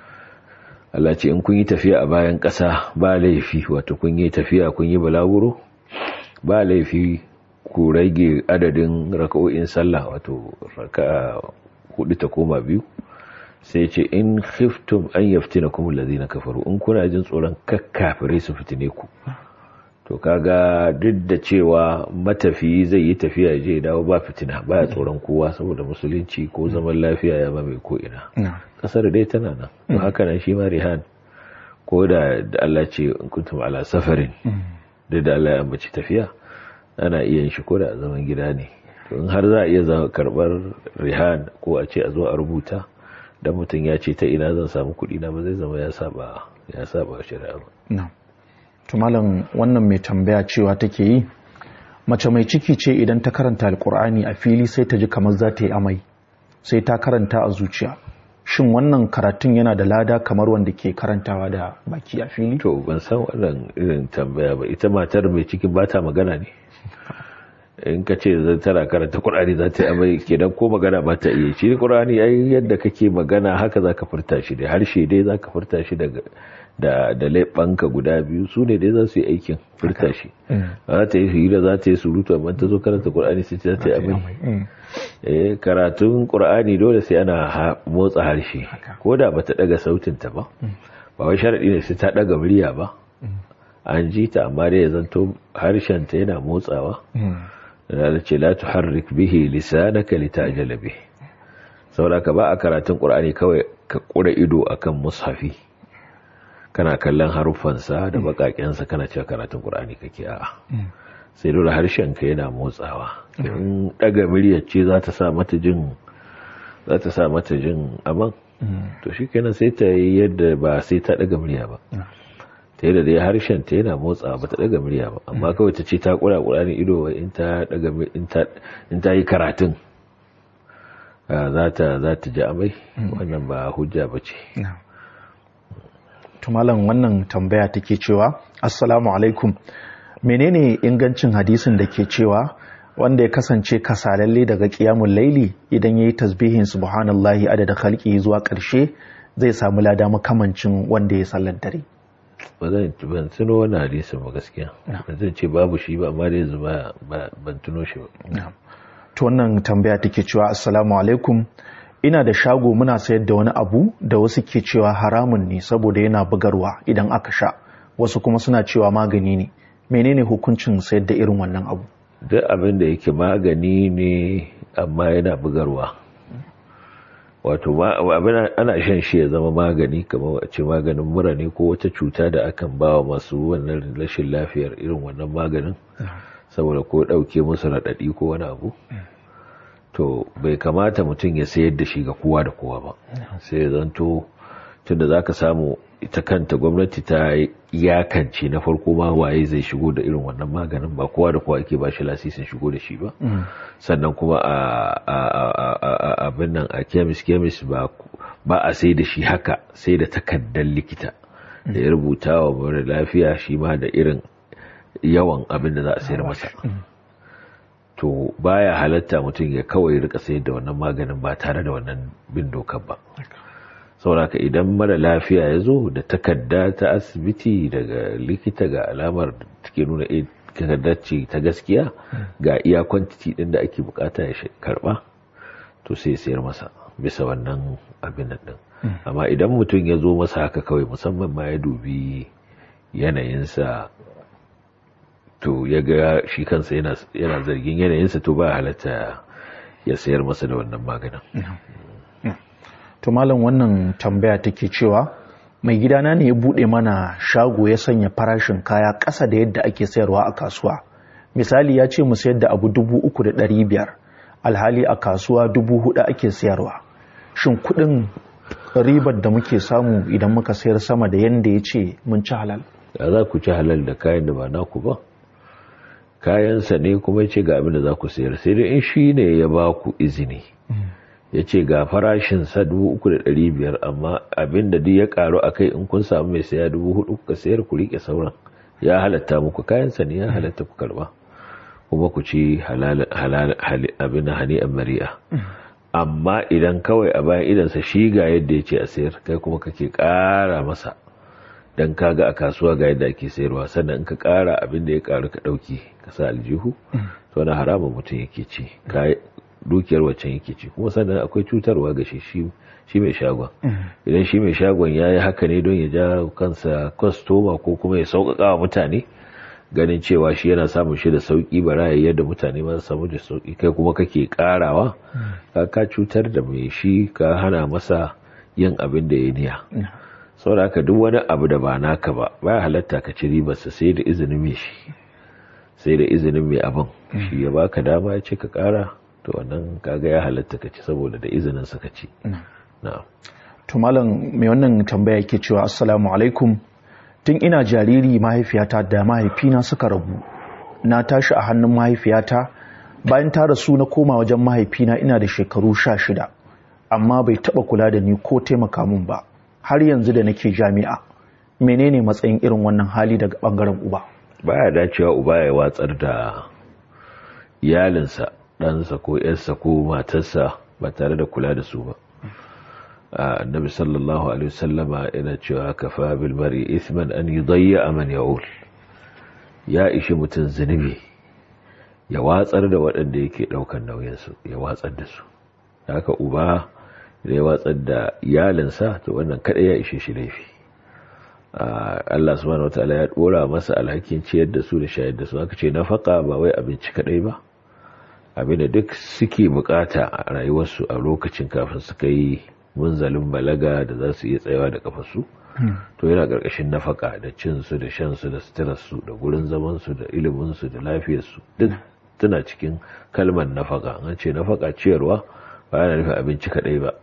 Allah ce in kun yi tafiya a bayan ƙasa ba laifi wato kun yi tafiya kun yi balaguro ba laifi ku rage adadin raka'o'in sallah wato raka'a hudu ta koma biyu sai ce in khiftum an yaftinakum alladhina kafaru in kuna jin tsoron kakkafirai su fitine ku to kaga duk da cewa matafiyi zai yi tafiya je dawo ba fitina baya tsoron kowa saboda musulunci ko zaman lafiya ya ba mai ko ina kasar dai tana nan to haka nan shi ma rihan ko da Allah ce in kuntum ala safarin duk da Allah ya ambaci tafiya ana iya yin shi ko da zaman gida ne to in har za a iya zama karbar rihan ko a ce a zo a rubuta dan mutum ya ce ta ina zan samu kuɗi na ba zai zama ya saba ya saba shari'a ba to malam wannan mai tambaya cewa take yi mace mai ciki ce idan ta karanta alkur'ani a fili sai ta ji kamar za ta yi amai sai ta karanta a zuciya shin wannan karatun yana da lada kamar wanda ke karantawa da baki a fili to ban san wannan irin tambaya ba ita matar mai ciki ba ta magana ne in ka ce zai tana karanta Qur'ani za ta yi amai kenan ko magana ba ta iya shi Qur'ani ai yadda kake magana haka zaka furta shi da harshe dai zaka furta shi daga da da leɓanka guda biyu su ne dai za su yi aikin furta shi za ta yi hira za ta yi surutu amma ta zo karanta Qur'ani sai ta yi amai eh karatun Qur'ani dole sai ana motsa harshe ko da bata daga sautin ta ba ba wai sharadi ne sai ta daga murya ba an ji ta amma dai ya zanto harshen ta yana motsawa da ce la tuharrik bihi lisanaka litajala bihi saboda ka ba a karatun qur'ani kawai ka kura ido akan mushafi kana kallon haruffansa da bakakensa kana cewa karatun qur'ani kake a'a sai dole harshen ka yana motsawa in daga muryar ce za ta sa mata jin za ta sa mata jin aman to shikenan sai ta yi yadda ba sai ta daga murya ba ta yadda dai harshen ta yana motsa ba ta daga murya ba amma kawai ta ce ta kura kurani ido in ta daga in ta yi karatun za ta za ta ji amai wannan ba hujja ba ce tumalan wannan tambaya take cewa assalamu alaikum menene ingancin hadisin da ke cewa wanda ya kasance kasalalle daga kiyamun laili idan ya yi tasbihin subhanallahi adada khalqi zuwa ƙarshe zai samu lada makamancin wanda ya sallar dare ba zan ban tuno wani hadisin ba gaskiya zan ce babu shi ba amma dai zuba ban tuno shi ba to wannan tambaya take cewa assalamu alaikum ina da shago muna sayar da wani abu da wasu ke cewa haramun ne saboda yana bugarwa idan aka sha wasu kuma suna cewa magani ne menene hukuncin sayar da irin wannan abu duk abin da yake magani ne amma yana bugarwa wato abin ana shan shi ya zama magani kamar a ce maganin mura ne ko wata cuta da akan ba wa masu wannan rashin lafiyar irin wannan maganin saboda ko ɗauke musu raɗaɗi ko wani abu to bai kamata mutum ya sayar da shi ga kowa da kowa ba sai ya zanto tunda za ka samu ita kanta gwamnati ta iyakance na farko ma waye zai shigo da irin wannan maganin ba kowa da kowa ake ba shi lasisin shigo da shi ba sannan kuma a abin nan a kemis kemis ba a sai da shi haka sai da takardar likita da ya rubuta wa mara lafiya shi ma da irin yawan abin da za a sayar masa to baya halatta mutum ya kawai rika sayar da wannan maganin ba tare da wannan bin dokar ba sauraka idan mara lafiya ya zo da takarda ta asibiti daga likita ga alamar take nuna takardar ce ta gaskiya ga iya kwantiti din da ake bukata ya karba to sai sayar masa bisa wannan abin nan din amma idan mutum ya zo masa haka kawai musamman ma ya dubi yanayinsa to ya ga shi kansa yana zargin yanayinsa to ba halatta ya sayar masa da wannan maganin to malam wannan tambaya take cewa mai gidana ne ya bude mana shago ya sanya farashin kaya ƙasa da yadda ake sayarwa a kasuwa misali ya ce mu sayar da abu dubu uku da ɗari biyar alhali a kasuwa dubu hudu ake sayarwa shin kuɗin ribar da muke samu idan muka sayar sama da yadda ya ce mun ci halal ya za ku ci halal da kayan da ba naku ba kayansa ne kuma ce ga abin da za ku sayar sai dai in shi ne ya ba ku izini ya ce ga farashin sa biyar amma abin da duk ya karu a kai in kun samu mai saya hudu kuka sayar ku rike sauran ya halatta muku kayansa ne ya halatta ku karba kuma ku ci abin da hani mari'a amma idan kawai a bayan idansa shi ga yadda ya ce a sayar kai kuma kake kara masa dan kaga a kasuwa ga yadda ake sayarwa sannan in ka kara abin da ya karu ka dauki ka sa aljihu to na haramun mutum yake ci dukiyar waccan yake ci kuma sannan akwai cutarwa ga shi shi mai shagon idan shi mai shagon ya yi haka ne don ya ja kansa kwastoma ko kuma ya sauƙaƙa wa mutane ganin cewa shi yana samun shi da sauƙi bara ya yadda mutane ma samu da sauƙi kai kuma kake ƙarawa ka cutar da mai shi ka hana masa yin abin da ya niya saboda haka duk wani abu da ba naka ba baya halatta ka ci ribarsa sai da izinin mai shi sai da izinin mai abin shi ya baka dama ya ce ka ƙara to wannan kaga ya halatta ka ci saboda da izinin sa ka ci na'am to malam mai wannan tambaya yake cewa assalamu alaikum tun ina jariri mahaifiyata da mahaifina suka rabu na tashi a hannun mahaifiyata bayan ta rasu na koma wajen mahaifina ina da shekaru sha shida amma bai taba kula da ni ko taimaka min ba har yanzu da nake jami'a menene matsayin irin wannan hali daga bangaren uba baya dacewa uba ya watsar da iyalinsa ɗansa ko ‘yarsa ko matarsa ba tare da kula da su ba annabi sallallahu alaihi wasallama yana cewa kafa bil mar'i ithman an yudayya man ya'ul ya ishi mutum zunubi ya watsar da waɗanda yake ɗaukar nauyinsu ya watsar da su haka uba da ya watsar da iyalinsa to wannan kaɗai ya ishe shi laifi Allah subhanahu wataala ya ɗora masa alhakin ciyar da su da shayar da su aka ce nafaka ba wai abinci kaɗai ba abinda duk suke bukata a rayuwarsu a lokacin kafin su kai munzalin balaga da za su iya tsayawa da kafarsu to yana ƙarƙashin nafaka da cinsu da shansu da suturarsu da gurin zamansu da iliminsu da lafiyarsu duk tana cikin kalmar nafaka an ce nafaka ciyarwa ba yana nufin abinci kaɗai ba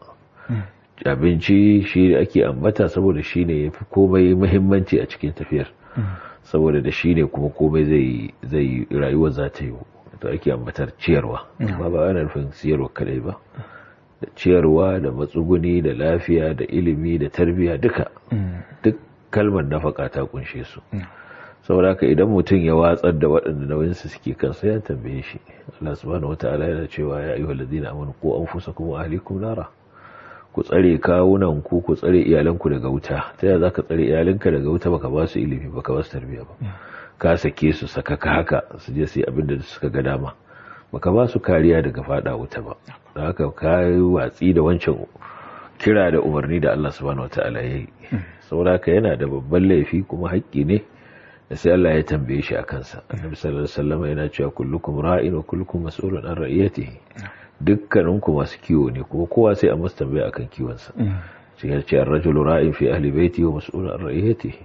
abinci shi ake ambata saboda shi ne ya fi komai muhimmanci a cikin tafiyar saboda da shi ne kuma komai zai rayuwa za ta yi to ake ambatar ciyarwa amma ba yana nufin siyarwa kadai ba da ciyarwa da matsuguni da lafiya da ilimi da tarbiyya duka duk kalmar nafaka ta kunshe su saboda haka idan mutum ya watsar da waɗanda nauyinsu suke kansa ya tambaye shi Allah subhanahu wataala yana cewa ya ayyuhal ladina amanu qu anfusakum wa ahlikum nara ku tsare kawunan ku ku tsare iyalanku daga wuta ta yaya zaka tsare iyalanka daga wuta baka ba su ilimi baka ba su tarbiyya ba ka sake su sakaka haka su je su yi abin da suka ga dama baka ba su kariya daga fada wuta ba da haka ka yi watsi da wancan kira da umarni da Allah subhanahu wataala ya yi saboda haka yana da babban laifi kuma haƙƙi ne da sai Allah ya tambaye shi a kansa annabi sallallahu alaihi wasallam yana cewa kullukum ra'in wa kullukum mas'ulun an ra'iyatihi dukkaninku masu kiwo ne kuma kowa sai a masa tambaya akan kiwonsa shi ya ce ar-rajulu ra'in fi ahli baiti wa mas'ulun an ra'iyatihi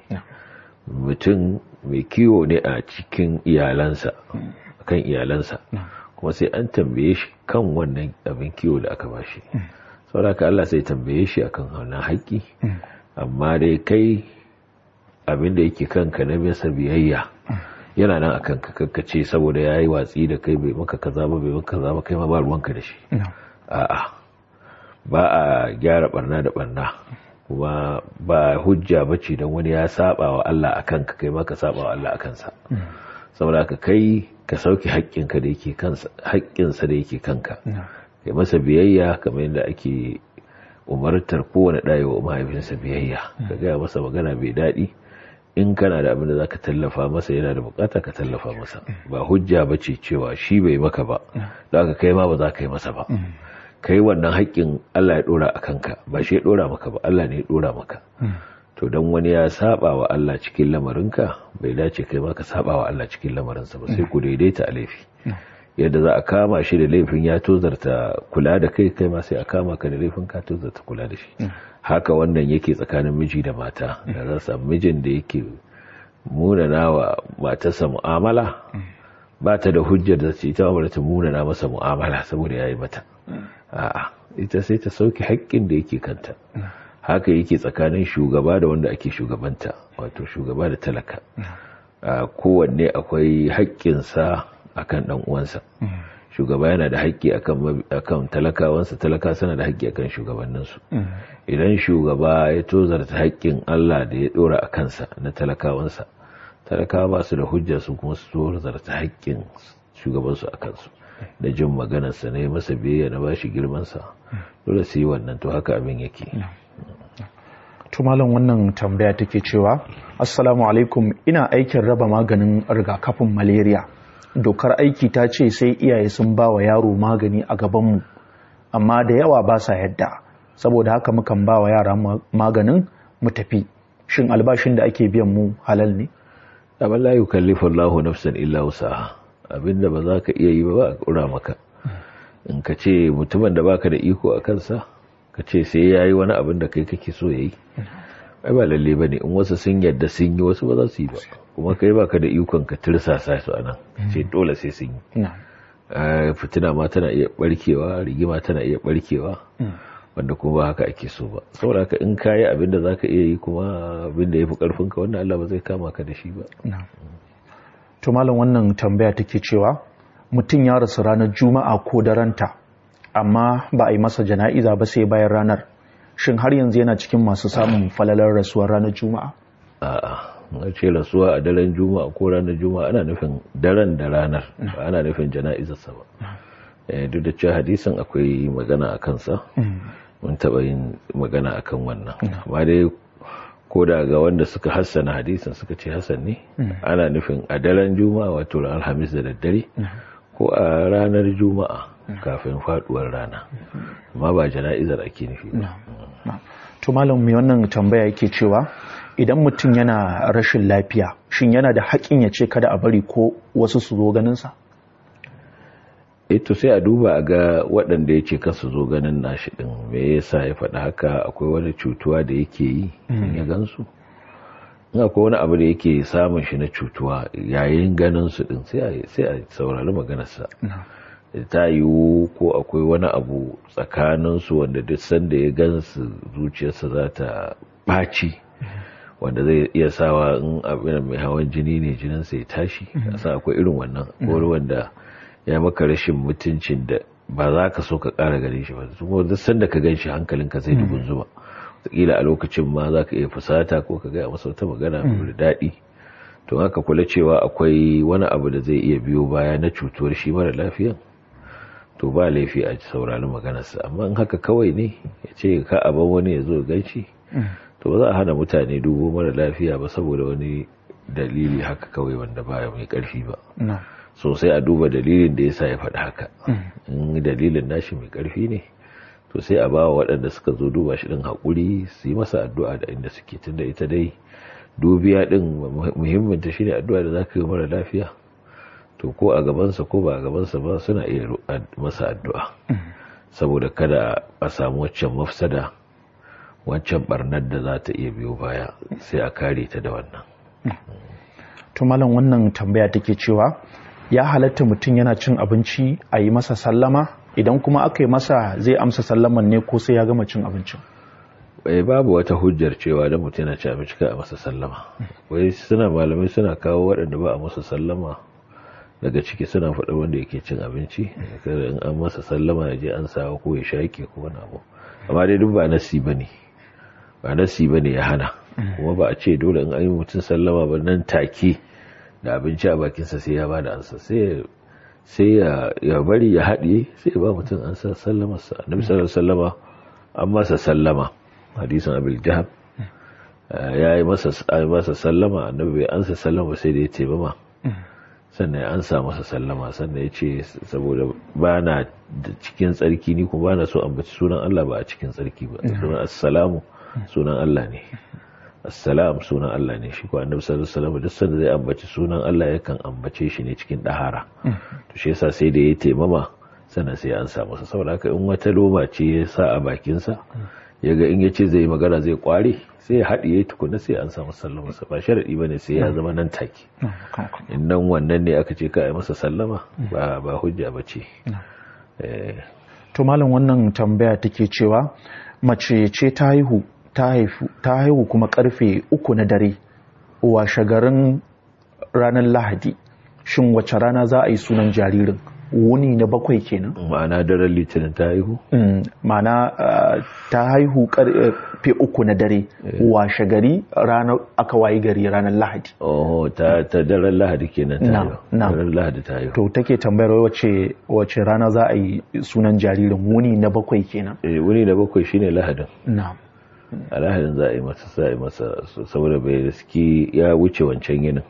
mutum mai kiwo ne a cikin iyalansa kan iyalansa kuma sai an tambaye shi kan wannan abin kiwo da aka bashi saboda Allah sai tambaye shi akan wannan haƙƙi amma dai kai abin da yake kanka na bisa biyayya yana nan akan ka kakkace saboda ya yi watsi da kai bai maka kaza ba bai maka kaza ba kai ma ba ruwanka da shi a'a ba a gyara barna da barna kuma ba hujja ba ce don wani ya saba wa Allah a kanka kai ma ka saba wa Allah a kansa saboda ka kai ka sauke haƙƙinka da yake kansa haƙƙinsa da yake kanka kai masa biyayya kamar yadda ake umartar kowane ɗaya wa mahaifinsa biyayya ka gaya masa magana bai daɗi in kana da abin da za ka tallafa masa yana da bukata ka tallafa masa ba hujja ba ce cewa shi bai maka ba da aka kai ma ba za ka yi masa ba kai wannan haƙƙin Allah ya ɗora a kanka ba shi ya ɗora maka ba Allah ne ya ɗora maka to don wani ya saba wa Allah cikin lamarinka bai dace kai ma ka saba wa Allah cikin lamarinsa ba sai ku daidaita a laifi yadda za a kama shi da laifin ya tozarta kula da kai kai ma sai a kama ka da laifin ka tozarta kula da shi haka wannan yake tsakanin miji da mata da za su mijin da yake munana wa matarsa mu'amala ba ta da hujjar da ce ita ba ta munana masa mu'amala saboda ya yi mata a'a ita sai ta sauke haƙƙin da yake kanta haka yake tsakanin shugaba da wanda ake shugabanta wato shugaba da talaka kowanne akwai haƙƙinsa akan ɗan uwansa shugaba yana da haƙƙi akan talakawansa talaka suna da haƙƙi akan shugabanninsu idan shugaba ya tozarta haƙƙin Allah da ya ɗora a kansa na talakawansa talakawa ba su da hujja su kuma su tozarta haƙƙin shugabansu a kansu da jin maganarsa na yi masa biyayya na bashi girmansa dole su yi wannan to haka abin yake tumalan wannan tambaya take cewa assalamu alaikum ina aikin raba maganin rigakafin malaria dokar aiki ta ce sai iyaye sun ba wa yaro magani a gabanmu amma da yawa ba sa yadda saboda haka mukan ba wa yara maganin mu tafi shin albashin da ake biyan mu halal ne amma la yukallifu Allahu nafsan illa wusaha abinda ba za ka iya yi ba ba a kura maka in ka ce mutumin da baka da iko a kansa ka ce sai yayi wani abin da kai kake so yayi ai ba lalle bane in wasu sun yadda sun yi wasu ba za su yi ba kuma kai baka da ikon ka tirsasa su anan ce dole sai sun yi fitina ma tana iya barkewa rigima tana iya barkewa wanda kuma haka ake so ba saboda haka in ka yi abin da za ka iya yi kuma abin da ya fi karfinka wannan Allah ba zai kama ka da shi ba to malam wannan tambaya take cewa mutum ya rasu ranar juma'a ko daranta amma ba a yi masa jana'iza ba sai bayan ranar shin har yanzu yana cikin masu samun falalar rasuwar ranar juma'a a'a a ce rasuwa a daren juma'a ko ranar juma'a ana nufin daren da ranar ba ana nufin jana'izarsa ba duk da cewa hadisin akwai magana a kansa mun taɓa yin magana akan wannan amma dai ko da ga wanda suka hassana hadisin suka ce hassan ne ana nufin a daren juma'a wato ran alhamis da daddare ko a ranar juma'a kafin faduwar rana amma ba jana'izar ake nufi ba to malam mai wannan tambaya yake cewa idan mutum yana rashin lafiya shin yana da haƙin ya ce kada a bari ko wasu su zo ganinsa ito sai a duba a ga waɗanda ya ce kasu zo ganin nashi ɗin me yasa ya faɗa haka akwai wani cutuwa da yake yi ya gansu in akwai wani abu da yake samun shi na cutuwa yayin ganin su ɗin sai a saurari maganarsa ta yiwu ko akwai wani abu tsakaninsu wanda duk sanda ya gansu zuciyarsa za ta ɓaci wanda zai iya sawa in abin mai hawan jini ne jininsa ya tashi a akwai irin wannan ko wanda ya maka rashin mutuncin da ba za ka so ka ƙara gare shi ba kuma duk sanda ka gan shi hankalinka zai dubun zuba wataƙila a lokacin ma za ka iya fusata ko ka gaya masa wata magana mai daɗi to haka kula cewa akwai wani abu da zai iya biyo baya na cutuwar shi mara lafiyan to ba laifi a saurari maganarsa amma in haka kawai ne ya ce ka aban wani ya zo gan shi to ba za a hana mutane dubo mara lafiya ba saboda wani dalili haka kawai wanda baya mai ƙarfi ba sosai a duba dalilin da ya sa ya faɗi haka in dalilin nashi mai ƙarfi ne to sai a bawa waɗanda suka zo duba shi ɗin haƙuri su yi masa addu'a da inda suke tunda ita dai dubiya ɗin muhimmin ta shine addu'a da za ka yi mara lafiya to ko a gabansa ko ba a gabansa ba suna iya masa addu'a saboda kada a samu waccan mafsada waccan barnar da za ta iya biyo baya sai a kare ta da wannan to malam wannan tambaya take cewa ya halatta mutum yana cin abinci a yi masa sallama idan kuma aka yi masa zai amsa sallaman ne ko sai ya gama cin abincin bai babu wata hujjar cewa da mutum yana cin abinci ka a masa sallama wai suna malamai suna kawo waɗanda ba a masa sallama daga ciki suna faɗa wanda yake cin abinci kada in an masa sallama ya je an sawa ko ya shaƙe ko wani abu amma dai duk ba nasi bane ba nasi bane ya hana kuma ba a ce dole in an yi mutum sallama ba nan take da abinci a bakinsa sai ya ba da ansa sai ya bari ya haɗe sai ya ba mutum ansa sallamarsa annabi sallallahu sallama an masa sallama hadisin abil jahab ya yi masa sallama annabi bai ansa sallama sai da ya ce ba sannan ya ansa masa sallama sannan ya ce saboda ba na cikin tsarki ni kuma ba na so ambaci sunan Allah ba a cikin tsarki ba sunan assalamu sunan Allah ne assalam sunan Allah ne shi ko annabi sallallahu alaihi wasallam duk sanda zai ambaci sunan Allah yakan ambace shi ne cikin dahara to shi yasa sai da ya taimama sannan sai an samu sa saboda haka in wata loma ce ya sa a bakin sa yaga in yace zai magana zai kware sai ya haɗiye tukuna sai an samu sallama sa ba sharadi bane sai ya zama nan take in nan wannan ne aka ce ka yi masa sallama ba ba hujja bace to malam wannan tambaya take cewa mace ce ta haihu ta haihu kuma karfe uku na dare washe garin ranar lahadi shin wace rana za a yi sunan jaririn wuni na bakwai kenan ma'ana daren litinin ta haihu ma'ana ta haihu karfe uku na dare washe gari ranar aka wayi gari ranar lahadi oh ta daren lahadi kenan ta haihu daren lahadi ta haihu to take tambayar wace wace rana za a yi sunan jaririn wuni na bakwai kenan eh wuni na bakwai shine lahadin na'am alahadin za a yi masa za a yi masa saboda bai riski ya wuce wancan yinin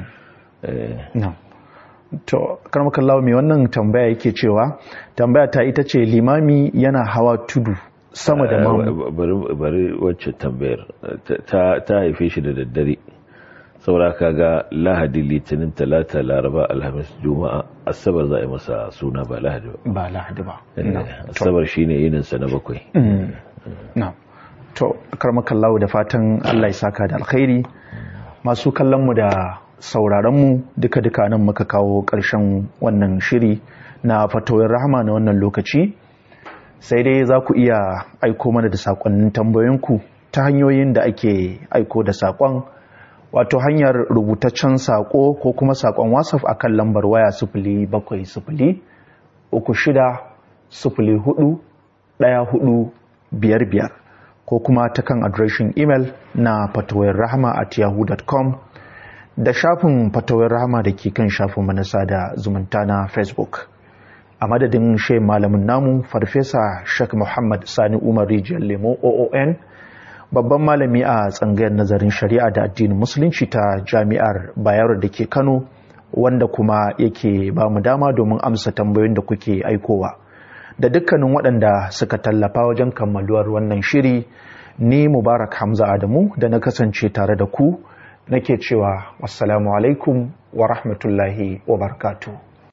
to karmakallawa mai wannan tambaya yake cewa tambaya ta ita ce limami yana hawa tudu sama da mamu bari wacce tambayar ta haife shi da daddare saboda kaga lahadi litinin talata laraba alhamis juma'a asabar za a yi masa suna ba lahadi ba ba lahadi ba asabar shine yininsa na bakwai na to karmakallawa da fatan allah ya saka da alkhairi masu kallonmu da sauraronmu duka-duka nan muka kawo ƙarshen wannan shiri na fatawar rahama na wannan lokaci sai dai za ku iya aiko mana da saƙonnin tambayoyinku ta hanyoyin da ake aiko da saƙon wato hanyar rubutaccen saƙo ko kuma saƙon wasaf a kan lambar waya sifili bakwai sifili uku shida sifili hudu ɗaya hudu biyar biyar ko kuma ta kan adireshin imel na fatawar rahama at yahoo.com da shafin fatawar rahama da ke kan shafin manasa da zumunta na facebook a madadin shai malamin namu farfesa shek muhammad sani umar rijiyar lemo oon babban malami a tsangayar nazarin shari'a da addinin musulunci ta jami'ar bayero da ke kano wanda kuma yake ba mu dama domin amsa tambayoyin da kuke aikowa da dukkanin waɗanda suka tallafa wajen kammaluwar wannan shiri ni mubarak hamza adamu da na kasance tare da ku nake cewa wassalamu alaikum wa rahmatullahi wa barakatuh